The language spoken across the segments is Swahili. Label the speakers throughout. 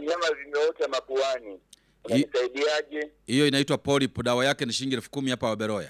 Speaker 1: vinyama vimeota mapuani. Unanisaidiaje?
Speaker 2: Hiyo inaitwa polip, dawa yake ni shilingi elfu kumi hapa Waberoya.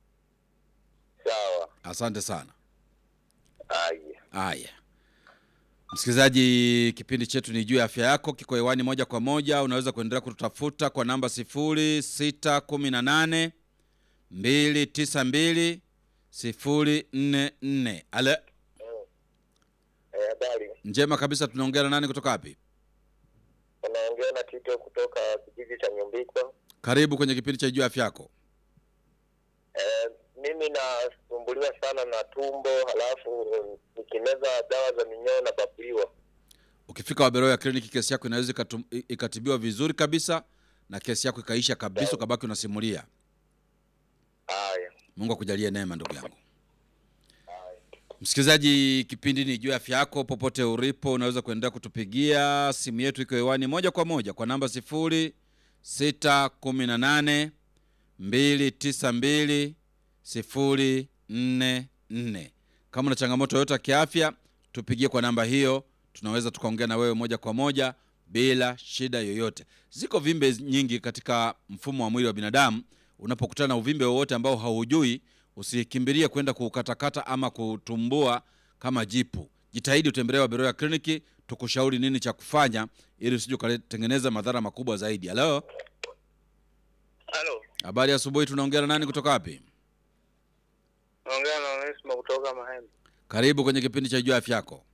Speaker 1: Sawa.
Speaker 2: Asante sana.
Speaker 1: Haya.
Speaker 2: Haya, msikilizaji, kipindi chetu ni juu ya afya yako, kiko hewani moja kwa moja. Unaweza kuendelea kututafuta kwa namba sifuri sita kumi na nane mbili tisa mbili sifuri nne nne. Ale,
Speaker 1: Eh, habari.
Speaker 2: njema kabisa. Tunaongea na nani kutoka wapi?
Speaker 1: Unaongea na Tito kutoka kijiji cha Nyumbikwa.
Speaker 2: Karibu kwenye kipindi cha juu ya afya yako.
Speaker 1: Eh, mimi nasumbuliwa sana na tumbo, halafu mm, nikimeza dawa za minyoo na babuliwa.
Speaker 2: Ukifika Waberoya kliniki, kesi yako inaweza ikatum- i- ikatibiwa vizuri kabisa na kesi yako ikaisha kabisa, ukabaki unasimulia.
Speaker 1: Haya.
Speaker 2: Mungu akujalie neema, ndugu yangu. Msikilizaji, kipindi ni juu ya afya yako. Popote ulipo, unaweza kuendelea kutupigia simu yetu, iko hewani moja kwa moja kwa namba sifuri sita kumi na nane mbili tisa mbili sifuri nne nne. Kama una changamoto yoyote ya kiafya, tupigie kwa namba hiyo, tunaweza tukaongea na wewe moja kwa moja bila shida yoyote. Ziko vimbe nyingi katika mfumo wa mwili wa binadamu. Unapokutana na uvimbe wowote ambao haujui, usikimbilie kwenda kukatakata ama kutumbua kama jipu. Jitahidi utembelee Waberoya kliniki, tukushauri nini cha kufanya ili usije ukatengeneza madhara makubwa zaidi. Halo,
Speaker 1: Halo.
Speaker 2: habari ya asubuhi. Tunaongea na nani kutoka wapi?
Speaker 1: Naongea na Onesimo kutoka Mahembe.
Speaker 2: Karibu kwenye kipindi cha juu ya afya yako.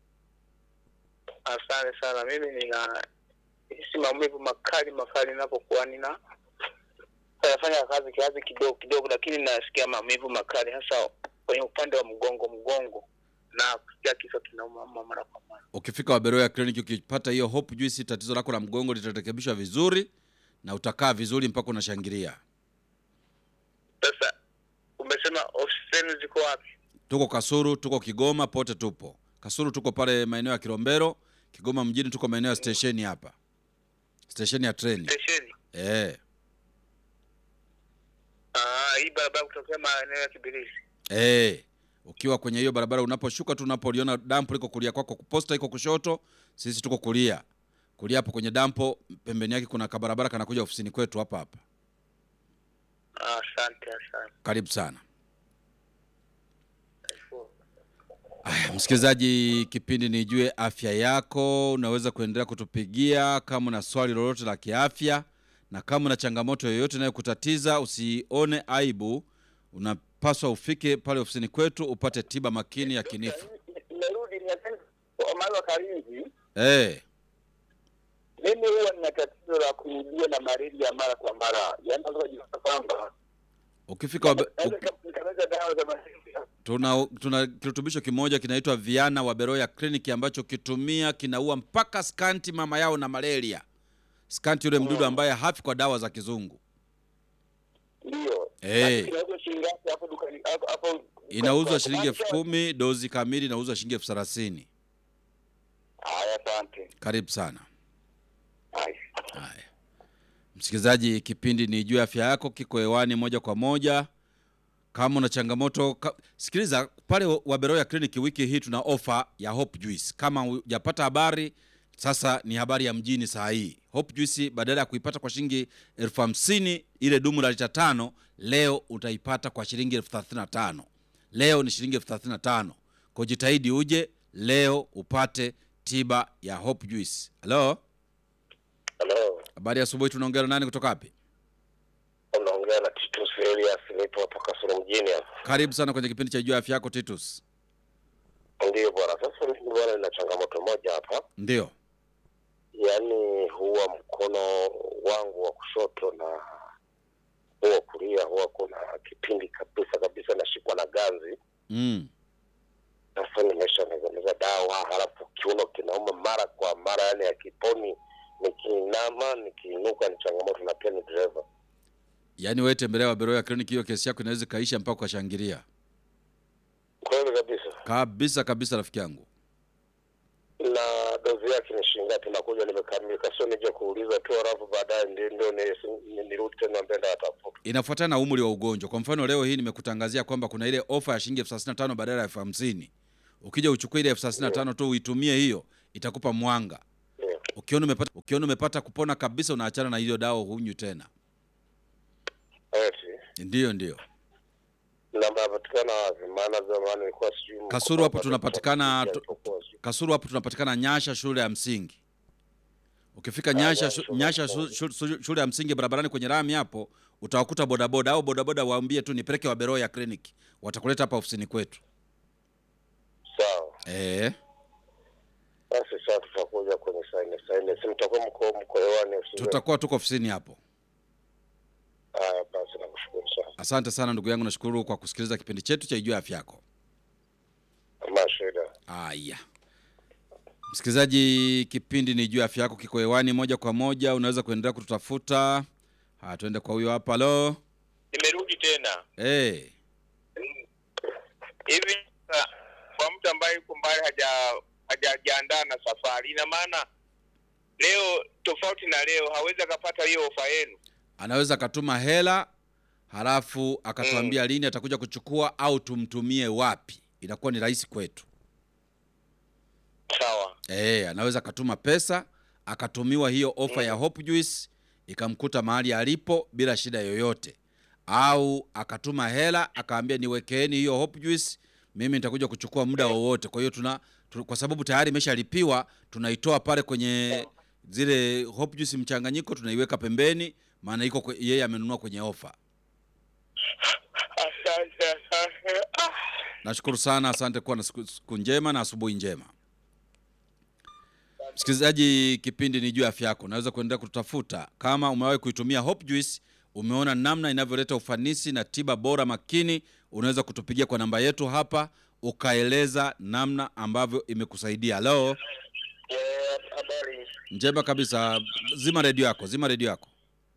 Speaker 1: Asante sana. Mimi nina hisi maumivu makali makali ninapokuwa nina nafanya kazi kiasi kidogo kidogo, lakini nasikia maumivu makali hasa kwenye upande wa mgongo mgongo, na kusikia kichwa kinauma mara kwa mara.
Speaker 2: Ukifika Waberoya kliniki, ukipata hiyo hope juice, tatizo lako la mgongo litarekebishwa vizuri na utakaa vizuri mpaka unashangilia.
Speaker 1: Sasa umesema ofisi zenu ziko wapi?
Speaker 2: Tuko Kasuru, tuko Kigoma, pote tupo. Kasuru tuko pale maeneo ya Kilombero, Kigoma mjini tuko maeneo ya stesheni hapa, stesheni ya treni
Speaker 1: Stesheni.
Speaker 2: eh.
Speaker 1: Ah, hii barabara kutokea maeneo ya Kibirizi.
Speaker 2: Eh, ukiwa kwenye hiyo barabara unaposhuka tu unapoliona dampo liko kulia kwako, posta iko kushoto, sisi tuko kulia. Kulia hapo kwenye dampo, pembeni yake kuna kabarabara kanakuja ofisini kwetu hapa hapa.
Speaker 1: Ah, Asante, asante.
Speaker 2: Karibu sana. Aya, msikilizaji, kipindi ni Jue Afya Yako. Unaweza kuendelea kutupigia kama una swali lolote la kiafya, na kama una changamoto yoyote inayokutatiza usione aibu, unapaswa ufike pale ofisini kwetu upate tiba makini ya kinifu.
Speaker 1: Nimerudi nimependa Omari wa Karinzi.
Speaker 2: Eh,
Speaker 1: Mimi huwa nina tatizo la kurudia na malaria mara kwa mara, yaani naweza kujikuta kwamba
Speaker 2: ukifika wabe,
Speaker 1: naweza
Speaker 2: uk,
Speaker 1: nika- nikameza dawa za malaria
Speaker 2: tuna, tuna kirutubisho kimoja kinaitwa Viana wa Beroya Clinic ambacho kitumia kinaua mpaka skanti mama yao na malaria. Skanti yule mdudu ambaye hafi kwa dawa za kizungu.
Speaker 1: ndio.
Speaker 2: Eh.
Speaker 1: Lakini Inauzwa shilingi ngapi hapo dukani hapo hapo?
Speaker 2: Inauzwa shilingi elfu kumi dozi kamili inauzwa shilingi elfu thelathini.
Speaker 1: Haya, asante.
Speaker 2: Karibu sana.
Speaker 1: Haya.
Speaker 2: Haya, msikilizaji, kipindi ni juu ya afya yako, kiko hewani moja kwa moja. Kama una changamoto ka... sikiliza pale Waberoya kliniki, wiki hii tuna ofa ya Hope Juice. Kama hujapata habari, sasa ni habari ya mjini saa hii. Hope Juice badala ya kuipata kwa shilingi elfu hamsini ile dumu la lita tano, leo utaipata kwa shilingi elfu thelathini na tano. Leo ni shilingi elfu thelathini na tano. Kwa jitahidi uje leo upate tiba ya Hope Juice. Halo?
Speaker 1: Halo.
Speaker 2: Habari ya asubuhi, tunaongea na nani kutoka wapi?
Speaker 1: Unaongea na Titus Elias nipo hapa Kasulu mjini hapa.
Speaker 2: Karibu sana kwenye kipindi cha juu ya afya yako Titus.
Speaker 1: Ndio bwana. Sasa mimi bwana nina changamoto moja hapa.
Speaker 2: Ndio.
Speaker 1: yaani huwa mkono wangu wa kushoto na huwa kulia huwa kuna kipindi kabisa kabisa nashikwa na ganzi.
Speaker 2: Mm.
Speaker 1: Sasa nimeshameza dawa, halafu kiuno kinauma mara kwa mara, yani akiponi. Nikiinama nikiinuka ni changamoto, na pia ni dereva.
Speaker 2: Yaani wewe tembelea Waberoya kliniki, hiyo kesi yako inaweza ikaisha mpaka ukashangilia.
Speaker 1: Kweli kabisa.
Speaker 2: Kabisa kabisa, rafiki yangu.
Speaker 1: Na dozi yake ni shilingi ngapi? Nakuja nimekamilika, sio nije kuuliza tu, halafu baadaye ndio ndio ni- ni- nirudi tena mbele atafuta.
Speaker 2: Inafuatana na umri wa ugonjwa. Kwa mfano leo hii nimekutangazia kwamba kuna ile ofa ya shilingi elfu thelathini na tano badala ya elfu hamsini. Ukija uchukue ile elfu thelathini na tano tu uitumie hiyo, itakupa mwanga.
Speaker 1: Ndio.
Speaker 2: Ukiona umepata ukiona umepata kupona kabisa, unaachana na hiyo dawa, hunywi tena.
Speaker 3: eti
Speaker 2: Ndiyo, ndiyo.
Speaker 3: namba yapatikana wapi? Maana zamani ilikuwa sijui
Speaker 2: Kasuru hapo
Speaker 3: mkoba
Speaker 2: tunapatikana
Speaker 3: alipokuwa
Speaker 2: tu-
Speaker 3: alipokuwa sijui.
Speaker 2: Kasuru hapo tunapatikana Nyasha, shule ya msingi. Ukifika
Speaker 3: Ah,
Speaker 2: Nyasha,
Speaker 3: Nyasha,
Speaker 2: shu, Nyasha
Speaker 3: shule
Speaker 2: shu, shu, shu, shule ya msingi barabarani kwenye rami hapo utawakuta bodaboda au bodaboda waambie tu nipeleke Waberoya ya kliniki, watakuleta hapa ofisini kwetu.
Speaker 3: Sawa
Speaker 2: Eh,
Speaker 3: basi, sasa tutakuja kwenye saini saini, si mtakuwa mko mko hewani usije.
Speaker 2: tutakuwa tuko ofisini hapo.
Speaker 3: Haya basi, nakushukuru sana,
Speaker 2: Asante sana ndugu yangu, nashukuru kwa kusikiliza kipindi chetu cha Ijua Afya Yako.
Speaker 3: ama shida.
Speaker 2: Haya, msikilizaji, kipindi ni juu ya afya yako, kiko hewani moja kwa moja. Unaweza kuendelea kututafuta. Haya, tuende kwa huyo hapa. Halo,
Speaker 1: Nimerudi tena
Speaker 2: hey.
Speaker 1: hivi sasa, kwa mtu ambaye yuko mbali haja hajajiandaa na safari, ina maana leo tofauti na leo hawezi akapata hiyo ofa yenu.
Speaker 2: anaweza akatuma hela halafu akatuambia lini atakuja kuchukua au tumtumie wapi, inakuwa ni rahisi kwetu.
Speaker 1: Sawa,
Speaker 2: Eh, anaweza akatuma pesa akatumiwa hiyo ofa ya Hope Juice ikamkuta mahali alipo bila shida yoyote, au akatuma hela akaambia niwekeeni hiyo Hope Juice, mimi nitakuja kuchukua muda wowote. Kwa hiyo tuna tu, kwa sababu tayari imeshalipiwa tunaitoa pale kwenye zile Hope Juice mchanganyiko, tunaiweka pembeni, maana iko kwe- yeye amenunua kwenye ofa.
Speaker 1: asante asante. Ah.
Speaker 2: Nashukuru sana, asante. Kuwa na siku, siku njema na asubuhi njema. Msikilizaji, kipindi ni juu ya afya yako. Unaweza kuendelea kututafuta kama umewahi kuitumia Hope Juice, umeona namna inavyoleta ufanisi na tiba bora makini, unaweza kutupigia kwa namba yetu hapa ukaeleza namna ambavyo imekusaidia. Halo,
Speaker 1: Eh, Habari.
Speaker 2: njema kabisa. Zima redio yako, zima redio yako.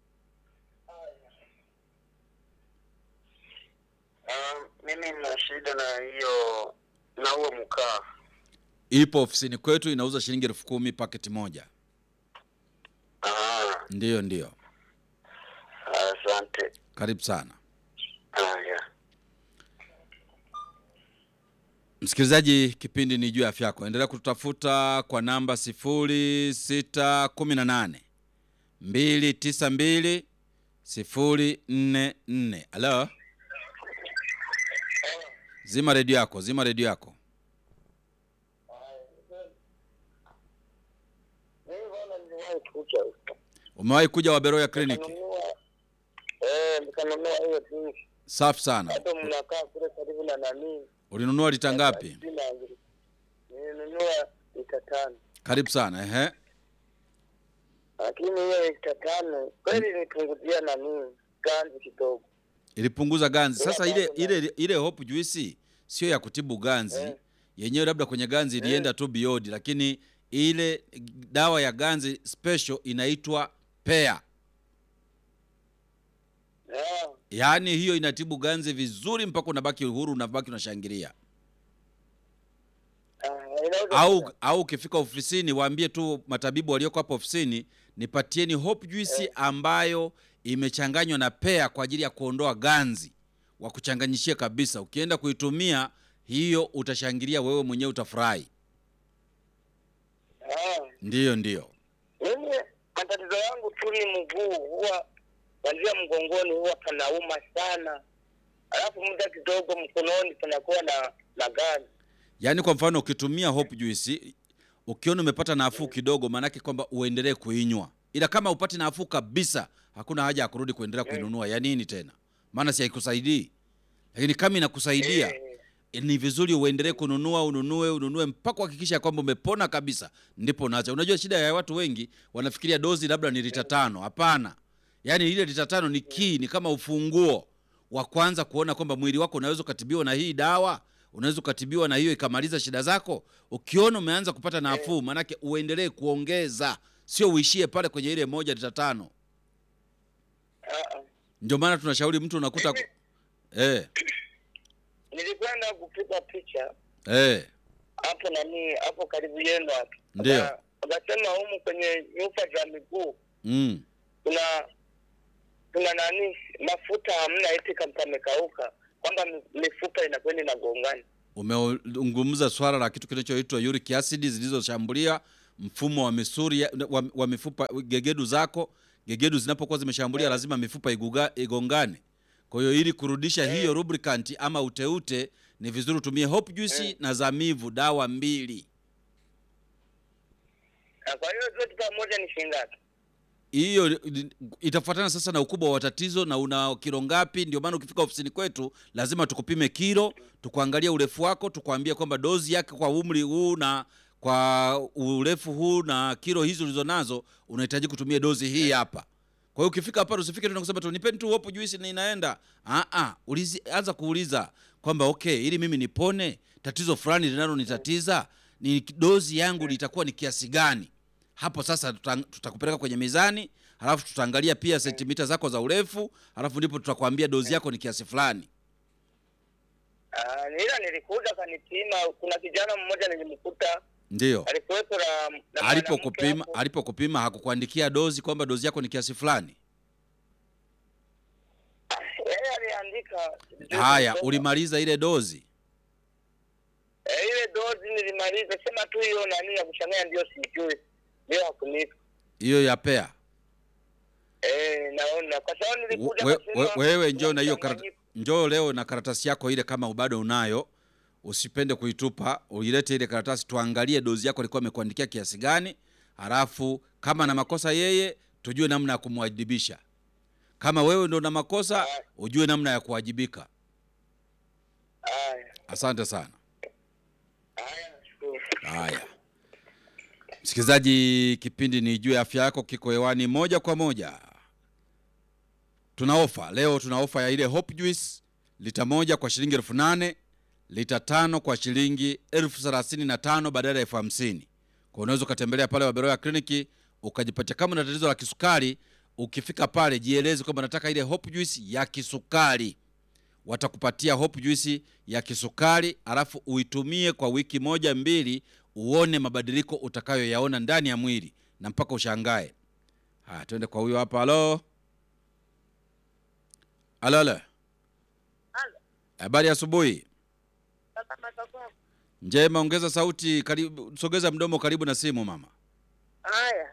Speaker 1: Ah, mimi nina shida na hiyo na huo mkaa.
Speaker 2: Ipo ofisini kwetu, inauza shilingi elfu kumi paketi moja.
Speaker 1: Ah,
Speaker 2: Ndiyo, ndiyo,
Speaker 1: asante.
Speaker 2: karibu sana.
Speaker 1: Haya.
Speaker 2: Msikilizaji, kipindi ni juu ya afya yako. Endelea kututafuta kwa namba 0618 292 044. Halo, zima redio yako, zima redio yako.
Speaker 1: Mimi bwana niliwahi kuja
Speaker 2: Umewahi kuja Waberoya kliniki?
Speaker 1: nikanunua eh, nikanunua hiyo tu.
Speaker 2: Safi sana.
Speaker 1: Hata mnakaa kule karibu na nani?
Speaker 2: Ulinunua lita ngapi?
Speaker 1: Sina ngiri. Nilinunua lita tano.
Speaker 2: Karibu sana. Ehe,
Speaker 1: Lakini hiyo lita tano kweli nipunguzia nani ganzi kidogo.
Speaker 2: ilipunguza ganzi. Sasa
Speaker 1: Ila
Speaker 2: ile
Speaker 1: bado
Speaker 2: ile ile Hope Juice sio ya kutibu ganzi
Speaker 1: Eh.
Speaker 2: yenyewe, labda kwenye ganzi ilienda tu biodi, lakini ile dawa ya ganzi special inaitwa pea,
Speaker 1: Ah,
Speaker 2: yaani hiyo inatibu ganzi vizuri mpaka unabaki uhuru, unabaki unashangilia.
Speaker 1: ah, inaweza
Speaker 2: Au au ukifika ofisini waambie tu matabibu walioko hapo ofisini, nipatieni Hope Juice ambayo imechanganywa na pea kwa ajili ya kuondoa ganzi, wakuchanganyishie kabisa. Ukienda kuitumia hiyo utashangilia wewe mwenyewe, utafurahi.
Speaker 1: Ah,
Speaker 2: Ndiyo, ndiyo.
Speaker 1: mimi matatizo yangu tu ni mguu, huwa kuanzia mgongoni huwa panauma sana, alafu muda kidogo mkononi panakuwa na na ganzi.
Speaker 2: Yaani kwa mfano ukitumia Hope Juice ukiona umepata nafuu kidogo, maanake kwamba uendelee kuinywa, ila kama upati nafuu kabisa, hakuna haja ya kurudi kuendelea kuinunua. Ya nini tena? Maana si haikusaidii. Lakini kama inakusaidia
Speaker 1: Eh,
Speaker 2: ni vizuri uendelee kununua, ununue, ununue mpaka kuhakikisha kwamba umepona kabisa, ndipo unaacha. Unajua shida ya watu wengi wanafikiria dozi labda ni lita tano. Hapana, yaani ile lita tano ni kii, ni kama ufunguo wa kwanza kuona kwamba mwili wako unaweza ukatibiwa na hii dawa, unaweza ukatibiwa na hiyo ikamaliza shida zako. Ukiona umeanza kupata nafuu, maanake uendelee kuongeza, sio uishie pale kwenye ile moja lita tano.
Speaker 1: ah, ah.
Speaker 2: Ndio maana tunashauri mtu unakuta eh,
Speaker 1: Nilikwenda kupiga picha
Speaker 2: eh,
Speaker 1: hapo nani hapo karibu yenu hapo,
Speaker 2: Ndio.
Speaker 1: Waka- wakasema humu kwenye nyufa za miguu
Speaker 2: mm.
Speaker 1: kuna kuna nani mafuta hamna, eti kama pamekauka, kwamba mi- mifupa inakwenda inagongana.
Speaker 2: Umezungumza swala la kitu kinachoitwa uric acid zilizoshambulia mfumo wa misuri ya- wa, wa mifupa gegedu zako gegedu zinapokuwa zimeshambulia lazima mifupa iguga, igongane kwa hiyo ili kurudisha hiyo lubricant ama uteute ni vizuri utumie hope juice na zamivu dawa mbili
Speaker 1: Na kwa hiyo zote pamoja ni shilingi ngapi?
Speaker 2: hiyo itafuatana sasa na ukubwa wa tatizo na una kilo ngapi. Ndio maana ukifika ofisini kwetu lazima tukupime kilo, tukuangalia urefu wako, tukwambie kwamba dozi yake kwa umri huu na kwa urefu huu na kilo hizi ulizonazo unahitaji kutumia dozi hii hapa. Kwa hiyo ukifika hapa usifike tu na kusema tu nipeni tu hopu juisi na inaenda. Ah ah, ulizi anza kuuliza kwamba okay, ili mimi nipone tatizo fulani linalonitatiza ni dozi yangu litakuwa ni kiasi gani? hapo sasa tuta- tutakupeleka kwenye mizani halafu tutaangalia pia sentimita zako za urefu halafu ndipo tutakwambia dozi yako ni kiasi fulani
Speaker 1: Ah, ila nilikuja kanipima. Kuna kijana mmoja nilimkuta
Speaker 2: ndio
Speaker 1: alikuwepo na, na mwanamke
Speaker 2: alipokupima
Speaker 1: hapo.
Speaker 2: alipokupima hakukuandikia dozi kwamba dozi yako ni kiasi fulani
Speaker 1: Yeye aliandika
Speaker 2: haya ulimaliza ile dozi
Speaker 1: Eh, ile dozi nilimaliza, sema tu hiyo nani ya kuchanganya ndio sijui, ndio hakunipa.
Speaker 2: hiyo ya pea
Speaker 1: Eh, naona kwa sababu nilikuja
Speaker 2: we,
Speaker 1: kasema
Speaker 2: we, wewe njoo
Speaker 1: kuna
Speaker 2: na hiyo karata,
Speaker 1: mchanganyiko.
Speaker 2: njoo leo na karatasi yako ile kama bado unayo usipende kuitupa uilete ile karatasi tuangalie dozi yako alikuwa amekuandikia kiasi gani halafu kama na makosa yeye tujue namna ya kumwajibisha kama wewe ndo na makosa ujue namna ya kuwajibika
Speaker 1: Haya,
Speaker 2: asante sana
Speaker 1: haya, nashukuru.
Speaker 2: haya msikilizaji kipindi ni juu ya afya yako kiko hewani moja kwa moja tuna ofa leo tuna ofa ya ile hope juice lita moja kwa shilingi elfu nane lita tano kwa shilingi elfu thelathini na tano badala ya elfu hamsini kwa unaweza ukatembelea pale waberoya kliniki ukajipatia kama na tatizo la kisukari ukifika pale jieleze kwamba nataka ile hope juice ya kisukari watakupatia hope juice ya kisukari alafu uitumie kwa wiki moja mbili uone mabadiliko utakayoyaona ndani ya mwili na mpaka ushangae haya twende kwa huyo hapa halo halo halo habari ya asubuhi njema ongeza sauti karibu, sogeza mdomo karibu na simu mama
Speaker 4: Haya,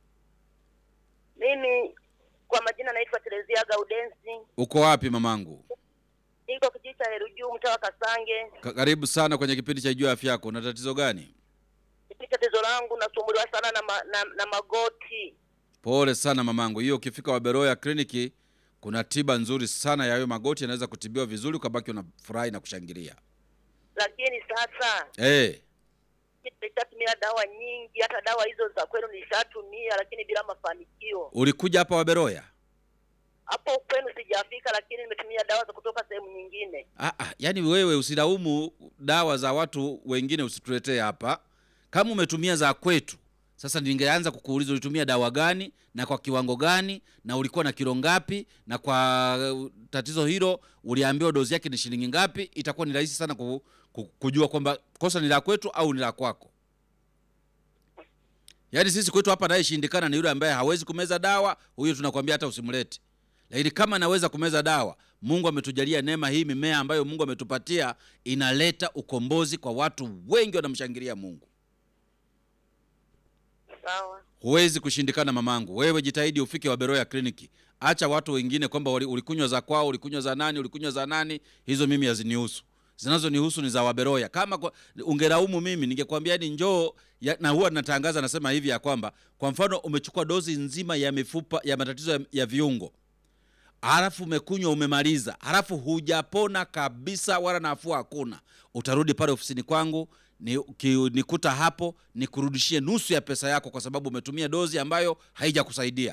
Speaker 4: mimi kwa majina naitwa Terezia Gaudensi,
Speaker 2: uko wapi mamangu
Speaker 4: niko kijiji cha Herujuu, mtaa wa Kasange.
Speaker 2: Ka- karibu sana kwenye kipindi cha juu ya afya yako una tatizo gani
Speaker 4: Mimi tatizo langu nasumbuliwa sana na, ma, na, na magoti.
Speaker 2: pole sana mamangu hiyo ukifika waberoya kliniki kuna tiba nzuri sana ya hayo magoti yanaweza kutibiwa vizuri ukabaki unafurahi na kushangilia
Speaker 4: Lakini sasa
Speaker 2: hey,
Speaker 4: nishatumia dawa nyingi, hata dawa hizo za kwenu nishatumia, lakini bila mafanikio.
Speaker 2: ulikuja hapa waberoya
Speaker 4: Hapo kwenu sijafika, lakini nimetumia dawa za kutoka sehemu nyingine.
Speaker 2: Ah, ah, yaani wewe usilaumu dawa za watu wengine usituletee hapa kama umetumia za kwetu sasa ningeanza kukuuliza ulitumia dawa gani na kwa kiwango gani na ulikuwa na kilo ngapi na kwa uh, tatizo hilo uliambiwa dozi yake ni shilingi ngapi itakuwa ni rahisi sana ku, ku, kujua kwamba kosa ni la kwetu au ni la kwako yaani sisi kwetu hapa anayeshindikana ni yule ambaye hawezi kumeza dawa huyo tunakwambia hata usimlete lakini kama anaweza kumeza dawa mungu ametujalia neema hii mimea ambayo mungu ametupatia inaleta ukombozi kwa watu wengi wanamshangilia mungu
Speaker 4: Sawa,
Speaker 2: huwezi kushindikana mamangu wewe jitahidi ufike waberoya kliniki acha watu wengine kwamba wali- ulikunywa za kwao ulikunywa za nani ulikunywa za nani hizo mimi hazinihusu zinazonihusu ni za waberoya kama kwa, ungelaumu mimi ningekwambia ni njoo ya, na huwa natangaza nasema hivi ya kwamba kwa mfano umechukua dozi nzima ya mifupa ya matatizo ya, ya viungo halafu umekunywa umemaliza halafu hujapona kabisa wala nafuu hakuna utarudi pale ofisini kwangu ni, ki, nikuta hapo nikurudishie nusu ya pesa yako kwa sababu umetumia dozi ambayo haijakusaidia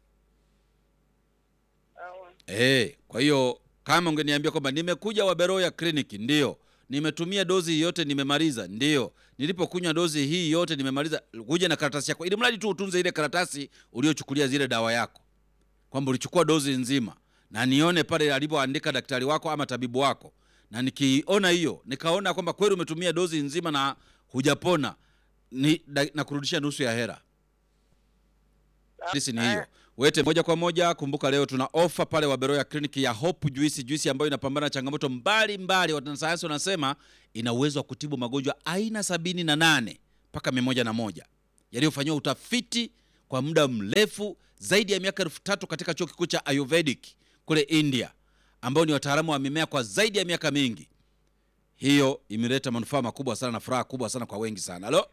Speaker 4: sawa,
Speaker 2: Eh, kwa hiyo kama ungeniambia kwamba nimekuja Waberoya kliniki, ndio nimetumia dozi hii yote nimemaliza, ndio nilipokunywa dozi hii yote nimemaliza, kuja na karatasi yako, ili mradi tu utunze ile karatasi uliochukulia zile dawa yako, kwamba ulichukua dozi nzima, na nione pale alipoandika daktari wako ama tabibu wako, na nikiona hiyo nikaona kwamba kweli umetumia dozi nzima na hujapona, ni da, na kurudisha nusu ya hera. Sisi ni hiyo. Wete moja kwa moja. Kumbuka leo tuna ofa pale Waberoya kliniki ya Hope Juice, juisi ambayo inapambana na changamoto mbalimbali. Wanasayansi wanasema ina uwezo wa kutibu magonjwa aina sabini na nane mpaka mia moja na moja yaliyofanyiwa utafiti kwa muda mrefu zaidi ya miaka elfu tatu katika chuo kikuu cha Ayurvedic kule India, ambao ni wataalamu wa mimea kwa zaidi ya miaka mingi. Hiyo imeleta manufaa makubwa sana na furaha kubwa sana kwa wengi sana. Halo,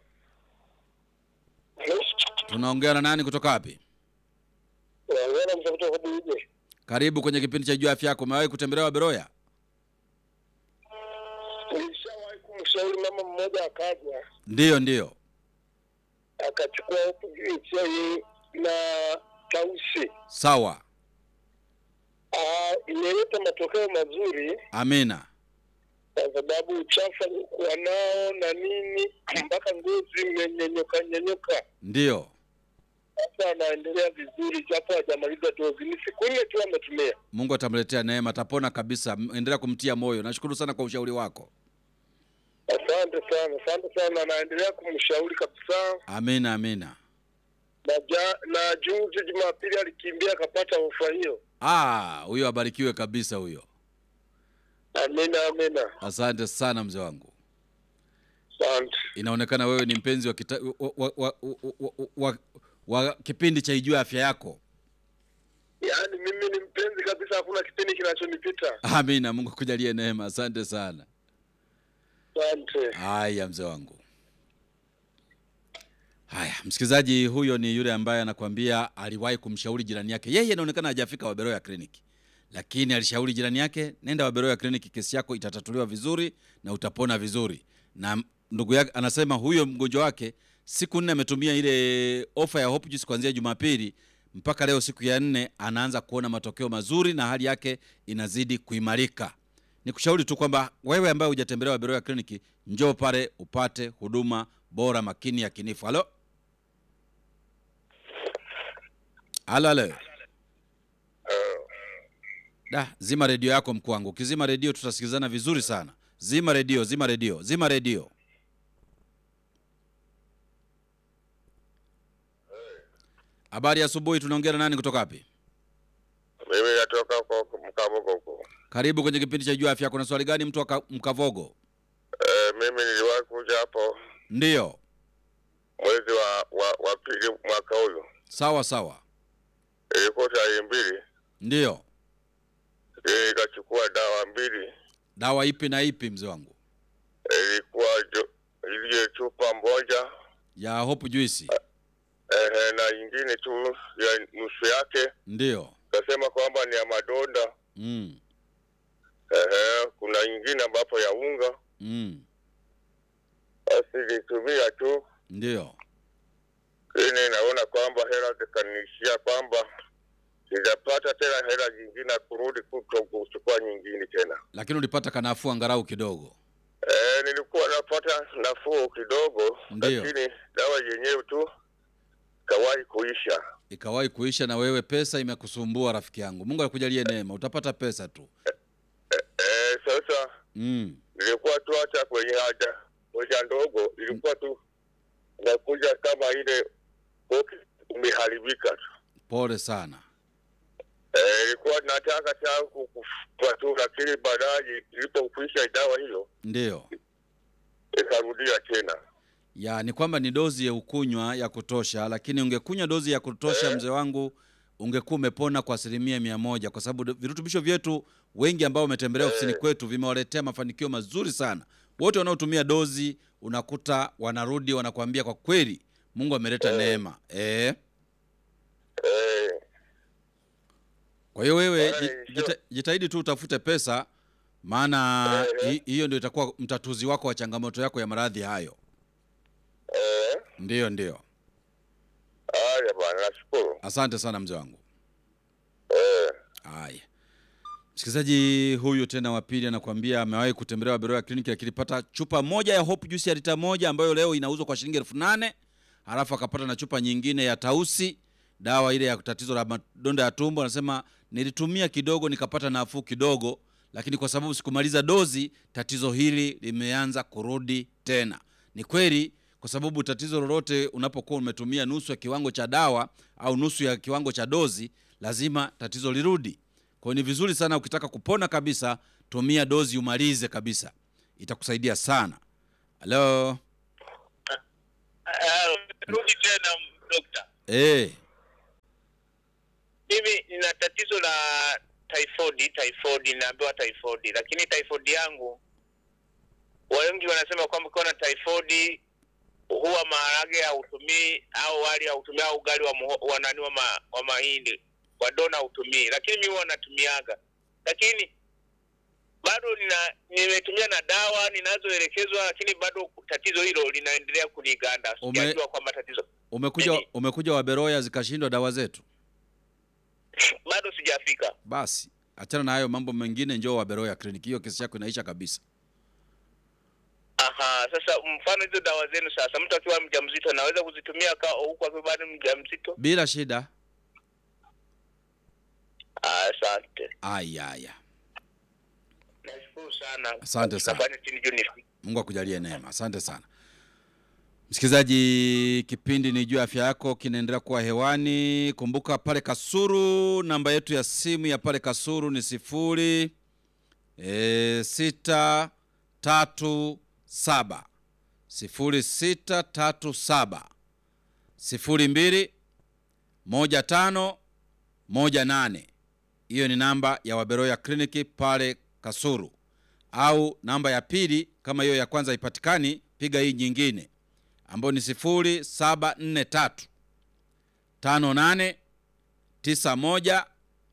Speaker 2: tunaongea na nani kutoka wapi?
Speaker 3: Unaona mtafuta kwa buje.
Speaker 2: Karibu kwenye kipindi cha Jua Afya Yako. Umewahi kutembelewa Beroya?
Speaker 3: Nilishawahi kumshauri mama mmoja akaja
Speaker 2: Ndiyo, ndiyo.
Speaker 3: akachukua huku juu chai na tausi.
Speaker 2: Sawa,
Speaker 3: Ah, imeleta matokeo mazuri
Speaker 2: amina.
Speaker 3: kwa sababu uchafu aliokuwa nao na nini mpaka ngozi imenyenyoka nyenyoka.
Speaker 2: Ndiyo,
Speaker 3: Sasa anaendelea vizuri, japo hajamaliza dozi. Ni siku nne tu ametumia.
Speaker 2: Mungu atamletea neema, atapona kabisa. M- Endelea kumtia moyo. Nashukuru sana kwa ushauri wako.
Speaker 3: Asante sana, asante sana. Anaendelea kumshauri kabisa.
Speaker 2: Amina, amina.
Speaker 3: Na, ja, na juzi Jumapili alikimbia akapata ofa hiyo.
Speaker 2: Ah, huyo abarikiwe kabisa huyo.
Speaker 3: Amina, amina.
Speaker 2: Asante sana mzee wangu.
Speaker 3: Asante.
Speaker 2: Inaonekana wewe ni mpenzi wa, kita, wa, wa, wa, wa, wa, wa, wa kipindi cha Ijue Afya Yako.
Speaker 3: Yaani mimi ni mpenzi kabisa, hakuna kipindi kinachonipita.
Speaker 2: Amina, Mungu akujalie neema. Asante sana.
Speaker 3: Asante.
Speaker 2: Haya mzee wangu. Haya, msikilizaji, huyo ni yule ambaye anakwambia aliwahi kumshauri jirani yake. Yeye inaonekana hajafika Waberoya kliniki, lakini alishauri jirani yake, nenda Waberoya kliniki, kesi yako itatatuliwa vizuri na utapona vizuri. Na m- ndugu yake anasema huyo mgonjwa wake siku nne ametumia ile ofa ya Hope Juice kuanzia Jumapili mpaka leo siku ya nne, anaanza kuona matokeo mazuri na hali yake inazidi kuimarika. Nikushauri tu kwamba wewe ambaye hujatembelewa Beroya kliniki, njoo pale upate huduma bora, makini, ya kinifu. Halo, halo, halo. Da, zima redio yako mkuu wangu. Ukizima redio tutasikilizana vizuri sana. Zima redio, zima redio, zima redio. Habari ya asubuhi, tunaongea na nani kutoka wapi?
Speaker 3: Mimi natoka huko Mkavogo huko.
Speaker 2: Karibu kwenye kipindi cha Jua Afya. Kuna swali gani mtu wa Ka- Mkavogo?
Speaker 3: Eh, mimi niliwahi kuja hapo
Speaker 2: Ndiyo,
Speaker 3: mwezi wa wa, wa pili mwaka huyu,
Speaker 2: sawa sawa,
Speaker 3: ilikuwa tarehe mbili,
Speaker 2: ndiyo.
Speaker 3: ili nikachukua dawa mbili,
Speaker 2: Dawa ipi na ipi, mzee wangu?
Speaker 3: ilikuwa jo- ile chupa moja
Speaker 2: Ya Hope Juice?
Speaker 3: eh, na nyingine tu ya nusu yake,
Speaker 2: Ndiyo.
Speaker 3: kasema kwamba ni ya madonda
Speaker 2: Mm.
Speaker 3: eh, kuna nyingine ambapo ya unga.
Speaker 2: Mm.
Speaker 3: Basi nilitumia tu,
Speaker 2: Ndiyo.
Speaker 3: lakini naona kwamba hela zikaniishia, kwamba sijapata tena hela nyingine ya kurudi kuto kuchukua nyingine tena.
Speaker 2: Lakini ulipata kanafuu angalau kidogo.
Speaker 3: Eh, nilikuwa napata nafuu kidogo,
Speaker 2: Ndiyo.
Speaker 3: lakini dawa yenyewe tu kawahi kuisha.
Speaker 2: Ikawahi kuisha na wewe pesa imekusumbua rafiki yangu. Mungu akujalie neema, utapata pesa tu.
Speaker 3: Eh, sasa
Speaker 2: Mm.
Speaker 3: nilikuwa tu hata kwenye haja moja ndogo ilikuwa tu nakuja kama ile koki imeharibika tu.
Speaker 2: Pole sana.
Speaker 3: Eh, ilikuwa nataka tangu kufa tu, lakini baadaye ilipokwisha dawa hiyo
Speaker 2: Ndiyo.
Speaker 3: ikarudia tena.
Speaker 2: Ya ni kwamba ni dozi ya ukunywa ya kutosha, lakini ungekunywa dozi ya kutosha mzee wangu, ungekuwa umepona kwa asilimia mia moja, kwa sababu do- virutubisho vyetu wengi ambao wametembelea ofisini kwetu vimewaletea mafanikio mazuri sana. Wote wanaotumia dozi unakuta wanarudi wanakuambia kwa kweli Mungu ameleta neema eh.
Speaker 3: Eh,
Speaker 2: Kwa hiyo wewe
Speaker 3: Bwana,
Speaker 2: ji-
Speaker 3: sio-
Speaker 2: jita, jitahidi tu utafute pesa, maana
Speaker 3: Eh, eh.
Speaker 2: hi- hiyo ndio itakuwa mtatuzi wako wa changamoto yako ya maradhi hayo.
Speaker 3: eh,
Speaker 2: Ndiyo, ndiyo.
Speaker 3: haya bwana, nashukuru.
Speaker 2: Asante sana mzee wangu.
Speaker 3: Eh,
Speaker 2: Haya, msikilizaji huyu tena wa pili anakuambia amewahi kutembelewa Beroya kliniki, akilipata chupa moja ya Hope Juice ya lita moja ambayo leo inauzwa kwa shilingi elfu nane halafu akapata na chupa nyingine ya Tausi, dawa ile ya tatizo la madonda ya tumbo. Anasema nilitumia kidogo nikapata nafuu kidogo, lakini kwa sababu sikumaliza dozi, tatizo hili limeanza kurudi tena. Ni kweli, kwa sababu tatizo lolote unapokuwa umetumia nusu ya kiwango cha dawa au nusu ya kiwango cha dozi, lazima tatizo lirudi. Kwa hiyo ni vizuri sana, ukitaka kupona kabisa, tumia dozi umalize kabisa, itakusaidia sana. Halo,
Speaker 1: uh, rudi tena dokta.
Speaker 2: Eh,
Speaker 1: Mimi nina tatizo la typhoid, typhoid ninaambiwa typhoid, lakini typhoid yangu wengi wanasema kwamba ukiwa na typhoid huwa maharage hautumii au wali hautumii au ugali wa, muho- wa nani wa, ma, wa mahindi wa dona hautumii, lakini mimi huwa natumiaga, lakini bado nina nimetumia na dawa ninazoelekezwa, lakini bado tatizo hilo linaendelea kuniganda.
Speaker 2: Ume-
Speaker 1: Sijajua kwamba tatizo
Speaker 2: umekuja
Speaker 1: Mimi-
Speaker 2: umekuja Waberoya zikashindwa dawa zetu.
Speaker 1: bado sijafika.
Speaker 2: Basi achana na hayo mambo mengine, njoo Waberoya kliniki, hiyo kesi yako inaisha kabisa.
Speaker 1: Aha, sasa mfano hizo dawa zenu sasa, mtu akiwa mjamzito anaweza kuzitumia ka huku akiwa bado mjamzito?
Speaker 2: Bila shida.
Speaker 1: Ah, Asante,
Speaker 2: Aya, aya.
Speaker 1: nashukuru sana.
Speaker 2: Asante sana.
Speaker 1: Shabani chini juu nifike.
Speaker 2: Mungu akujalie neema. Asante sana. Msikilizaji, kipindi ni juu ya afya yako kinaendelea kuwa hewani. Kumbuka pale Kasuru, namba yetu ya simu ya pale Kasuru ni sifuri e, sita tatu saba sifuri sita tatu saba sifuri mbili moja tano moja nane. Hiyo ni namba ya Waberoya kliniki pale Kasuru au namba ya pili kama hiyo ya kwanza haipatikani, piga hii nyingine ambayo ni sifuri saba nne tatu tano nane tisa moja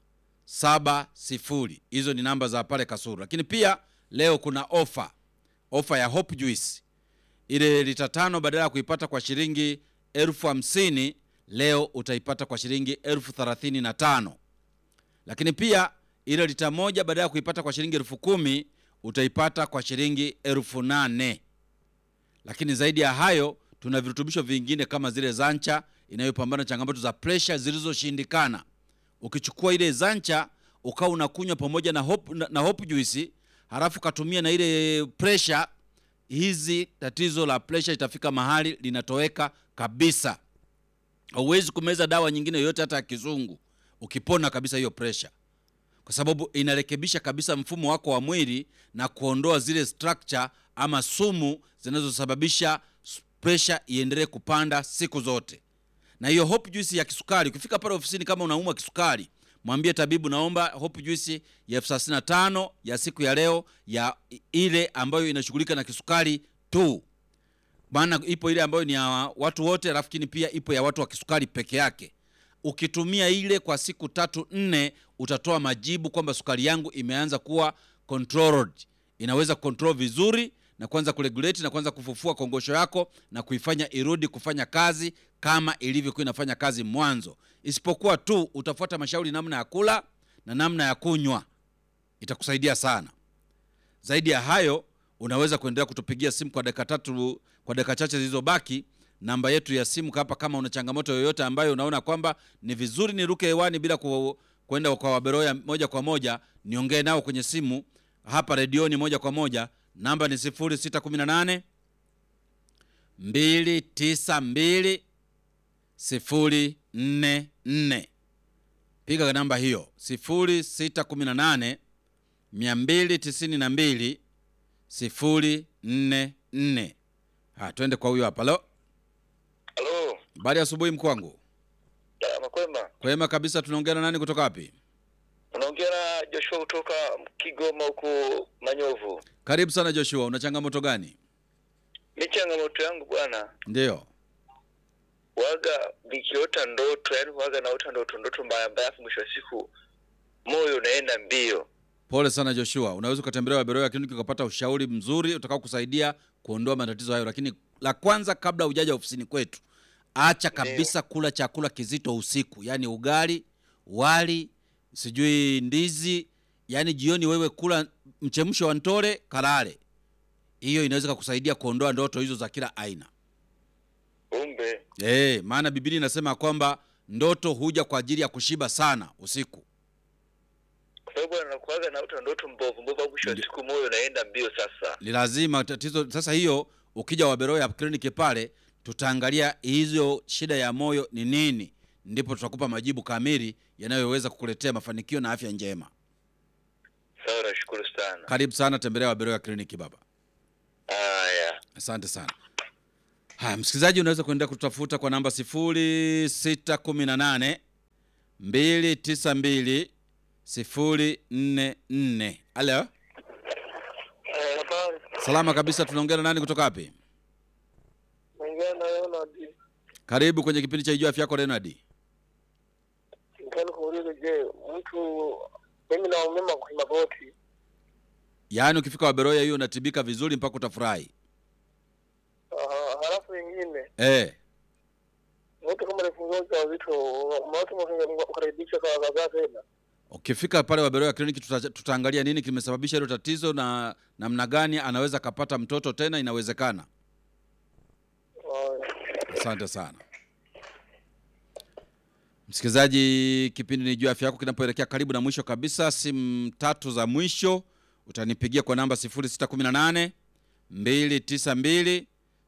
Speaker 2: saba sifuri. Hizo ni namba za pale Kasuru, lakini pia leo kuna ofa, ofa ya Hope Juice. Ile lita tano badala ya kuipata kwa shilingi elfu hamsini leo utaipata kwa shilingi elfu thelathini na tano lakini pia ile lita moja badala ya kuipata kwa shilingi elfu kumi utaipata kwa shilingi elfu nane lakini zaidi ya hayo tuna virutubisho vingine kama zile zancha inayopambana na changamoto za presha zilizoshindikana ukichukua ile zancha ukawa unakunywa pamoja na hope, na, na hope juice halafu katumia na ile presha hizi tatizo la presha itafika mahali linatoweka kabisa hauwezi kumeza dawa nyingine yoyote hata ya kizungu ukipona kabisa hiyo presha kwa sababu inarekebisha kabisa mfumo wako wa mwili na kuondoa zile structure ama sumu zinazosababisha s- presha iendelee kupanda siku zote na hiyo hope juice ya kisukari ukifika pale ofisini kama unaumwa kisukari mwambie tabibu naomba hope juice ya elfu thelathini na tano ya siku ya leo ya i- ile ambayo inashughulika na kisukari tu maana ipo ile ambayo ni ya watu wote lakini pia ipo ya watu wa kisukari peke yake ukitumia ile kwa siku tatu nne utatoa majibu kwamba sukari yangu imeanza kuwa controlled inaweza control vizuri na kuanza kuregulate na kuanza kufufua kongosho yako na kuifanya irudi kufanya kazi kama ilivyokuwa inafanya kazi mwanzo isipokuwa tu utafuata mashauri namna ya kula na namna ya kunywa itakusaidia sana zaidi ya hayo unaweza kuendelea kutupigia simu kwa dakika tatu kwa dakika chache zilizobaki namba yetu ya simu hapa kama una changamoto yoyote ambayo unaona kwamba ni vizuri niruke hewani bila ku, kwenda kwa waberoya moja kwa moja niongee nao kwenye simu hapa redioni moja kwa moja namba ni 0618 292 044 piga namba hiyo 0618 292 044 ha twende kwa huyo hapa lo
Speaker 1: Halo,
Speaker 2: habari ya asubuhi mkwangu
Speaker 1: makwema.
Speaker 2: kwema kabisa tunaongea na nani kutoka wapi
Speaker 1: Unaongea na Joshua kutoka Kigoma huku Manyovu.
Speaker 2: karibu sana joshua una changamoto gani
Speaker 1: Mi changamoto yangu bwana,
Speaker 2: ndiyo
Speaker 1: waga nikiota ndoto, yani waga naota ndoto ndoto mbaya mbaya, afu mwisho wa siku moyo unaenda mbio.
Speaker 2: pole sana joshua unaweza ukatembelea waberoya kliniki ukapata ushauri mzuri utakao kusaidia kuondoa matatizo hayo lakini la kwanza kabla hujaja ofisini kwetu acha kabisa kula chakula kizito usiku yaani ugali wali sijui ndizi yaani jioni wewe kula mchemsho wa ntore kalale hiyo inaweza kakusaidia kuondoa ndoto hizo za kila aina
Speaker 1: Kumbe
Speaker 2: Eh, maana Biblia inasema kwamba ndoto huja kwa ajili ya kushiba sana usiku.
Speaker 1: kwa sababu bwana, nakuwaga naota ndoto mbovu mbovu, afu mwisho wa
Speaker 2: Ndio.
Speaker 1: siku moyo unaenda mbio. Sasa
Speaker 2: Ni lazima tatizo sasa hiyo ukija Waberoya kliniki pale tutaangalia hizo shida ya moyo ni nini, ndipo tutakupa majibu kamili yanayoweza kukuletea mafanikio na afya njema.
Speaker 1: sawa, nashukuru sana.
Speaker 2: Karibu sana, tembelea Waberoya kliniki baba.
Speaker 1: Haya.
Speaker 2: Asante sana. Haya, msikilizaji, unaweza kuendelea kutafuta kwa namba 0618 292 044. Halo,
Speaker 1: Habari,
Speaker 2: salama kabisa. Tunaongea na nani kutoka wapi?
Speaker 1: naongea na Leonard.
Speaker 2: Karibu kwenye kipindi cha Ijua Afya Yako, Leonard.
Speaker 1: Nitaka kuuliza, je, mtu mimi naumima kwa magoti,
Speaker 2: Yaani ukifika Waberoya hiyo unatibika vizuri mpaka utafurahi.
Speaker 1: Aha, halafu ingine
Speaker 2: Eh,
Speaker 1: mtu kama alifungua ujauzito, watu mkaribisha kwa wazazi tena.
Speaker 2: ukifika pale Waberoya kliniki tuta, tutaangalia nini kimesababisha hilo tatizo na namna gani anaweza akapata mtoto tena, inawezekana. Asante sana msikilizaji, kipindi ni juu afya yako kinapoelekea karibu na mwisho kabisa. Simu tatu za mwisho utanipigia kwa namba 0618 292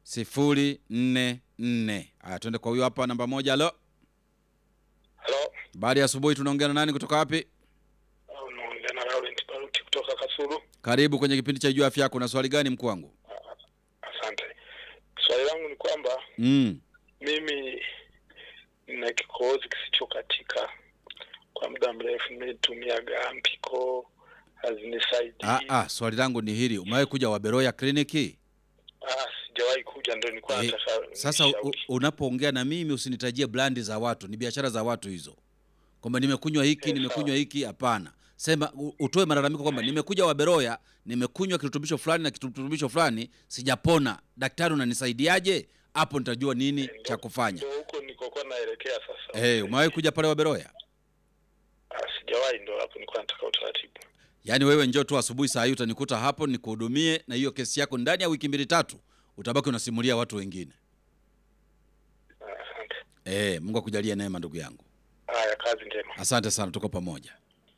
Speaker 2: 044. Haya, tuende kwa huyo hapa, namba moja. Halo,
Speaker 1: Halo,
Speaker 2: baada ya asubuhi, tunaongea na nani kutoka wapi?
Speaker 1: unaongea na Laurent Baruti kutoka Kasulu.
Speaker 2: Karibu kwenye kipindi cha juu afya yako. Na swali gani mkuu wangu?
Speaker 1: Asante. Swali langu ni kwamba
Speaker 2: Mm.
Speaker 1: mimi nina kikohozi kisichokatika kwa muda mrefu, nimetumiaga ampiko hazinisaidii.
Speaker 2: Ah, ah, swali langu ni hili, umewahi kuja Waberoya kliniki?
Speaker 1: Ah, sijawahi kuja, ndio nilikuwa
Speaker 2: Eh,
Speaker 1: nataka
Speaker 2: Sasa u-
Speaker 1: nishauri.
Speaker 2: unapoongea na mimi usinitajie blandi za watu, ni biashara za watu hizo, kwamba nimekunywa hiki
Speaker 1: Eh,
Speaker 2: nimekunywa
Speaker 1: sawa.
Speaker 2: hiki. Hapana, sema u- utoe malalamiko kwamba nimekuja Waberoya, nimekunywa kirutubisho fulani na kirutubisho fulani, sijapona. Daktari, unanisaidiaje? Hapo nitajua nini
Speaker 1: Ndio-
Speaker 2: cha kufanya.
Speaker 1: Ndio huko nikokuwa naelekea sasa.
Speaker 2: Eh, umewahi kuja pale Waberoya?
Speaker 1: Ah, sijawahi, ndio hapo nilikuwa nataka utaratibu.
Speaker 2: Yaani wewe njoo tu asubuhi saa hii utanikuta hapo nikuhudumie, na hiyo kesi yako ndani ya wiki mbili tatu utabaki unasimulia watu wengine.
Speaker 1: Ah, Asante.
Speaker 2: Eh, Mungu akujalie neema ndugu yangu.
Speaker 1: Haya, kazi njema.
Speaker 2: Asante sana, tuko pamoja.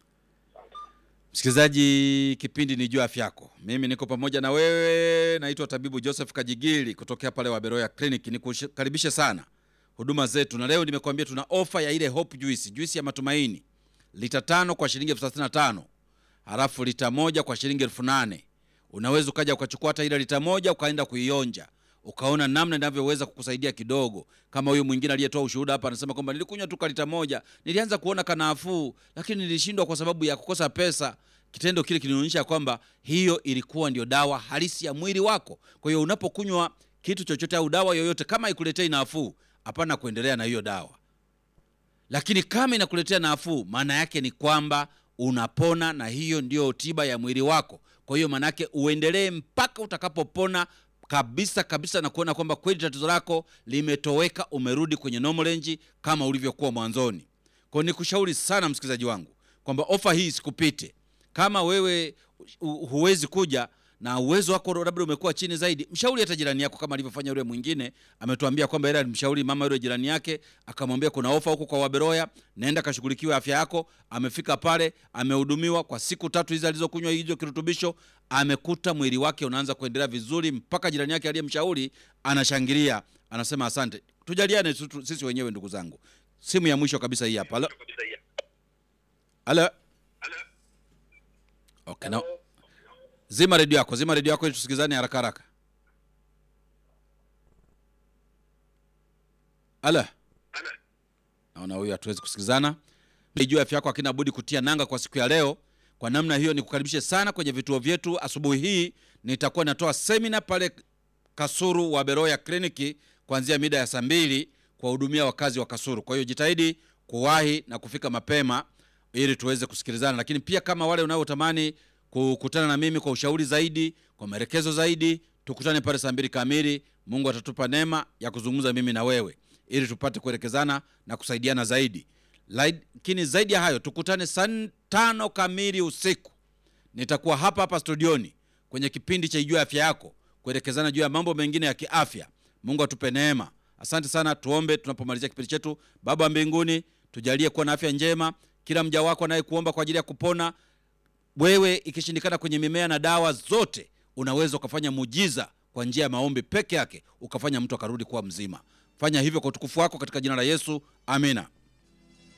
Speaker 2: Msikilizaji, kipindi ni juu ya afya yako. Mimi niko pamoja na wewe, naitwa tabibu Joseph Kajigili kutokea pale Waberoya Clinic. Nikukaribishe sana huduma zetu, na leo nimekuambia tuna ofa ya ile Hope Juice, juisi ya matumaini, lita tano kwa shilingi elfu thelathini na tano halafu lita moja kwa shilingi elfu nane Unaweza ukaja ukachukua hata ile lita moja ukaenda kuionja ukaona namna inavyoweza kukusaidia kidogo. Kama huyu mwingine aliyetoa ushuhuda hapa anasema kwamba nilikunywa tu kalita moja, nilianza kuona kanafuu, lakini nilishindwa kwa sababu ya kukosa pesa. Kitendo kile kilionyesha kwamba hiyo ilikuwa ndio dawa halisi ya mwili wako. Kwa hiyo unapokunywa kitu chochote au dawa yoyote, kama ikuletei nafuu, hapana kuendelea na hiyo dawa lakini kama inakuletea nafuu, maana yake ni kwamba unapona, na hiyo ndio tiba ya mwili wako. Kwa hiyo maana yake uendelee mpaka utakapopona kabisa kabisa, na kuona kwamba kweli tatizo lako limetoweka, umerudi kwenye normal range kama ulivyokuwa mwanzoni. Kwa hiyo nikushauri sana msikilizaji wangu kwamba ofa hii isikupite. Kama wewe hu- huwezi kuja na uwezo wako labda umekuwa chini zaidi, mshauri hata jirani yako, kama alivyofanya yule mwingine. Ametuambia kwamba yeye alimshauri mama yule jirani yake, akamwambia kuna ofa huko kwa Waberoya, naenda kashughulikiwe afya yako. Amefika pale, amehudumiwa kwa siku tatu hizi alizokunywa hizo kirutubisho, amekuta mwili wake unaanza kuendelea vizuri, mpaka jirani yake aliyemshauri anashangilia, anasema asante. Tujaliane tu- tu- sisi wenyewe, ndugu zangu. Simu ya mwisho kabisa hii hapa. Halo, halo. Okay, no. Zima redio yako, zima redio yako ili tusikizane haraka haraka. Ala, naona huyu hatuwezi kusikizana. Juu afya yako hakina budi kutia nanga kwa siku ya leo. Kwa namna hiyo, nikukaribishe sana kwenye vituo vyetu. Asubuhi hii nitakuwa natoa semina pale Kasuru wa Beroya kliniki kuanzia mida ya saa mbili kuwahudumia wakazi wa Kasuru. Kwa hiyo jitahidi kuwahi na kufika mapema ili tuweze kusikilizana, lakini pia kama wale unaotamani kukutana na mimi kwa ushauri zaidi, kwa maelekezo zaidi, tukutane pale saa mbili kamili. Mungu atatupa neema ya kuzungumza mimi na wewe ili tupate kuelekezana na kusaidiana zaidi. Lakini zaidi ya hayo, tukutane saa tano kamili usiku nitakuwa hapa hapa studioni kwenye kipindi cha Ijua Afya Yako kuelekezana juu ya mambo mengine ya kiafya. Mungu atupe neema. Asante sana, tuombe tunapomalizia kipindi chetu. Baba wa mbinguni, tujalie kuwa na afya njema, kila mja wako anayekuomba kwa ajili ya kupona. Wewe ikishindikana kwenye mimea na dawa zote, unaweza ukafanya mujiza kwa njia ya maombi peke yake, ukafanya mtu akarudi kuwa mzima. Fanya hivyo kwa utukufu wako, katika jina la Yesu, amina.